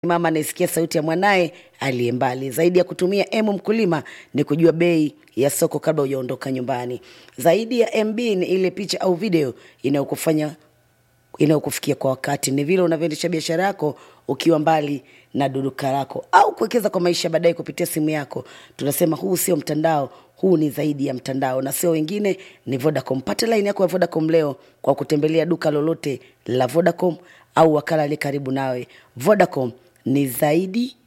mama anayesikia sauti ya mwanaye aliye mbali. Zaidi ya kutumia M mkulima ni kujua bei ya soko kabla hujaondoka nyumbani. Zaidi ya MB ni ile picha au video inayokufanya inayokufikia kwa wakati. Ni vile unavyoendesha biashara yako ukiwa mbali na duduka lako au kuwekeza kwa maisha baadaye kupitia simu yako. Tunasema huu sio mtandao, huu ni zaidi ya mtandao na sio wengine, ni Vodacom. Pata line yako ya Vodacom leo kwa kutembelea duka lolote la Vodacom au wakala aliye karibu nawe. Vodacom ni zaidi